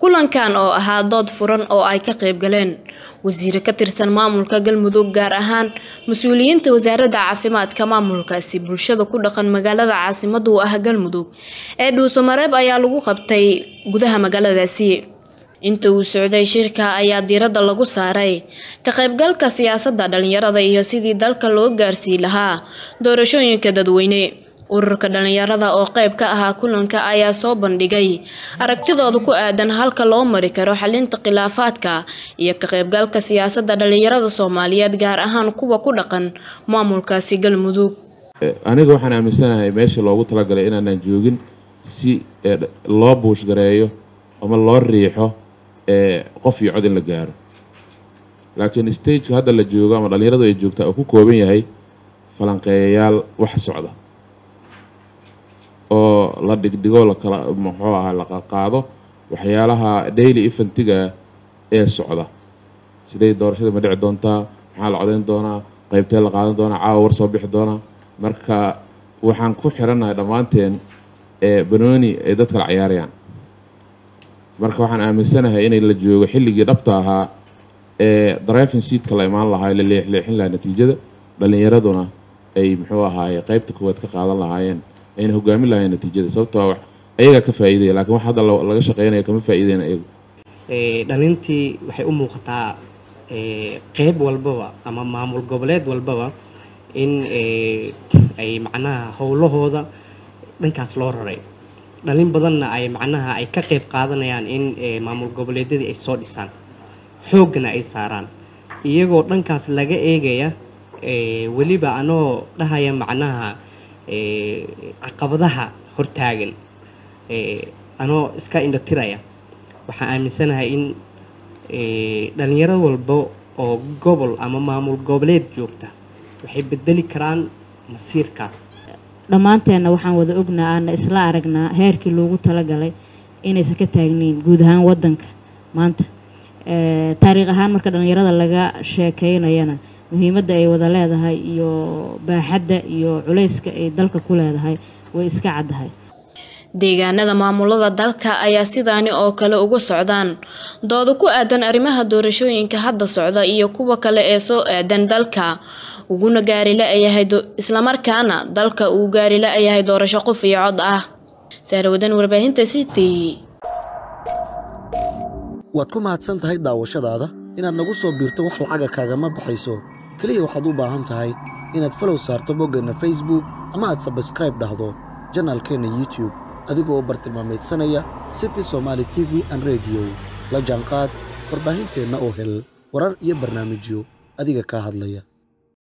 kulankan oo ahaa dood furan oo ay ka qayb galeen wasiire ka tirsan maamulka galmudug gaar ahaan mas-uuliyiinta wasaaradda caafimaadka maamulkaasi bulshada ku dhaqan magaalada caasimada u ah galmudug ee dhuusamareeb ayaa lagu qabtay gudaha magaaladaasi inta uu socday shirka ayaa diiradda lagu saaray ka qaybgalka siyaasadda dhalinyarada iyo sidii dalka loo gaarsii lahaa doorashooyinka dadweyne ururka dhalinyarada oo qayb ka ahaa kulanka ayaa soo bandhigay aragtidooda ku aadan halka loo mari karo xalinta khilaafaadka iyo ka qaybgalka siyaasadda dhalinyarada soomaaliyeed gaar ahaan kuwa ku dhaqan maamulkaasi galmudug aniga waxaan aaminsanahay meesha loogu talagalay inaanaan joogin si loo buushgareeyo ama loo riixo qof iyo cod in la gaaro laakiin stageka hadda la joogo ama dhalinyaradu ay joogtaa oo ku kooban yahay falanqeeyayaal wax socda oo la dhigdhigo lakala muxuu ahaa la qaado waxyaalaha daily eventiga ee socda siday doorashada ma dhici doontaa maxaa la codayn doonaa qaybtee la qaadan doonaa caawa war soo bixi doonaa marka waxaan ku xirannahay dhammaanteen banooni ay dad kala ciyaarayaan marka waxaan aaminsanahay inay la joogo xilligii dhabta ahaa ee driving seatka la imaan lahaa la leexleexin lahaa natiijada dhalinyaraduna ay muxuu ahaaye qaybta koowaad ka qaadan lahaayeen ayna hogaamin lahayn natiijada sababtoo wax ayagaa ka faa'iidaya lakiin wax hadda laga shaqeynaya kama faa'iideyna iyagu dhalintii waxay u muuqataa qeyb walbaba ama maamul goboleed walbaba in ay macnaha howlahooda dhankaas loo raray dhalin badanna ay macnaha ay ka qeyb qaadanayaan in maamul goboleedyadii ay soo dhisaan xooggana ay saaraan iyagoo dhankaas laga eegaya weliba anoo dhahaya macnaha caqabadaha hortaagan anoo iska indhatiraya waxaan aaminsanahay in dhalinyaro walba oo gobol ama maamul goboleed joogta waxay bedeli karaan masiirkaas dhammaanteenna waxaan wada ognaa aana isla aragnaa heerkii loogu talagalay inaysan ka taagnayn guud ahaan wadanka maanta taariikh ahaan marka dhalinyarada laga sheekeynayana muhiimadda ay wada leedahay iyo baaxadda iyo culayska ay dalka ku leedahay way iska caddahay deegaanada maamulada dalka ayaa sidaani oo kale uga socdaan dooda ku aadan arrimaha doorashooyinka hadda socda iyo kuwa kale ee soo aadan dalka uguna gaari la-yahay islamarkaana dalka uu gaari la-yahay doorasho qof iyo cod ah saarawadan warbaahinta city waad ku mahadsan tahay daawashadaada inaad nagu soo biirto wax lacaga kaagama baxayso keliya waxaad u baahan tahay inaad falow saarto boggeenna facebook ama aad sabskraib dhahdo janaalkeenna youtube adigoo u bartilmaamaydsanaya city somaali t v an rediyo la jaanqaad warbaahinteenna oo hel warar iyo barnaamijyo adiga kaa hadlaya